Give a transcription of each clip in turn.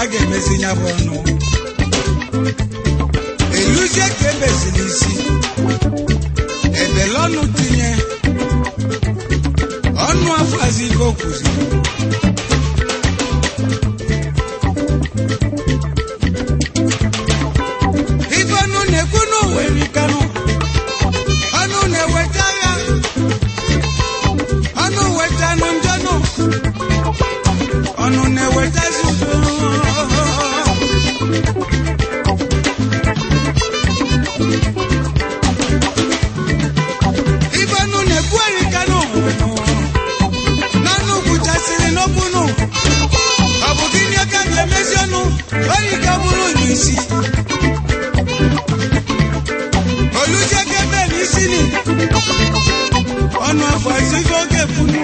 ga-emezi ya bụ ọnụ eluzie ka ebeziri isi edele ọnụ tinye ọnụ afọzi ibe o kwuziri ibe ọnụ na-ekwu n'oweri kanụ ọnụ na-eweta agha ọnụ wetanụ njọnụ ọnụ na-ewetazi udo ibe ọnụ na-ekwugheri kanụ n'ọnụ kwuchasịrị n'okwunu ọ bụ gịnị ka ga-emezi ọnụ oyi ka bụrụ n'isi oluje gebe n'isi ni ọnụ afọ ezigo oge punu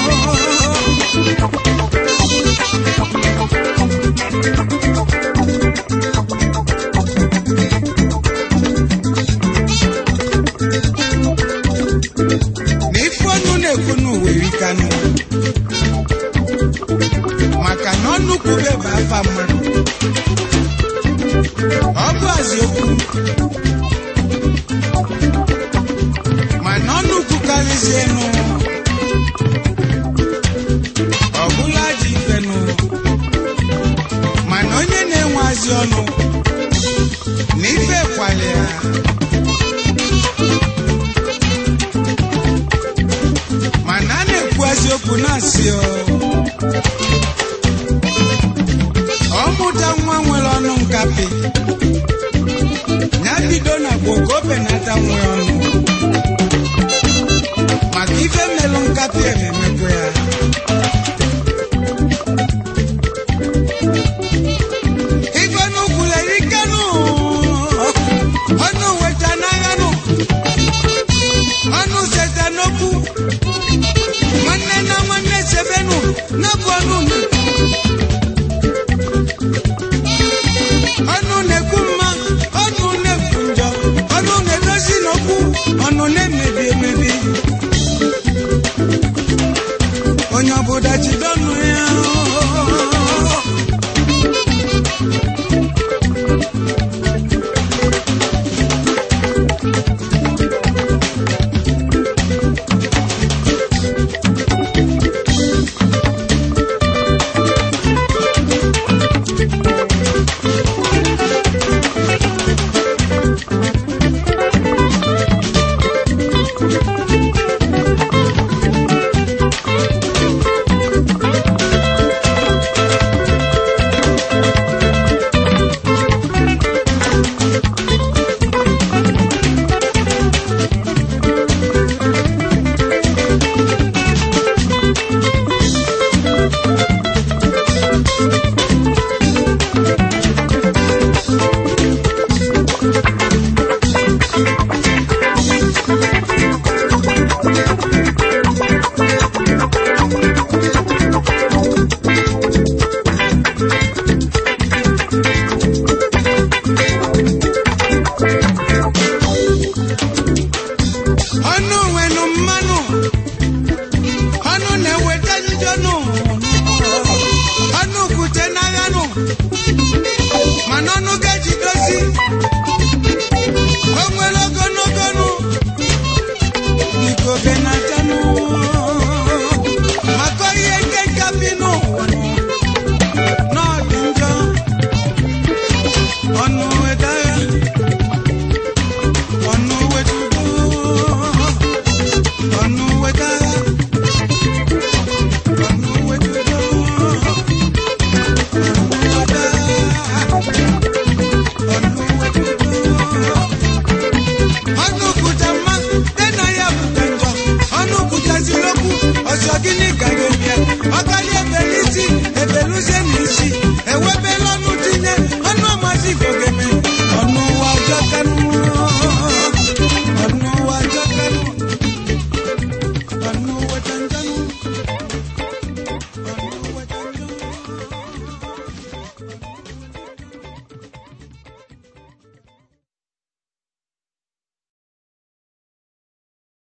na ife ọnụ na-ekwu n'uwe rikanụ maka na ọnụ kwube bụ afa mmadụ ọ bụ aziokwu mana ọnụ kwukarịzienụ ọbụla ji ifenụ mana onye na-enweazi ọnụ na ife kwali ya mana a na-ekwu eziokwu na-asị ọ ọmụta nwa nwere ọnụ nkapị ya bido na gboo ka o benata nwe ọnụ maka ife melụ nkapị ememekwa ya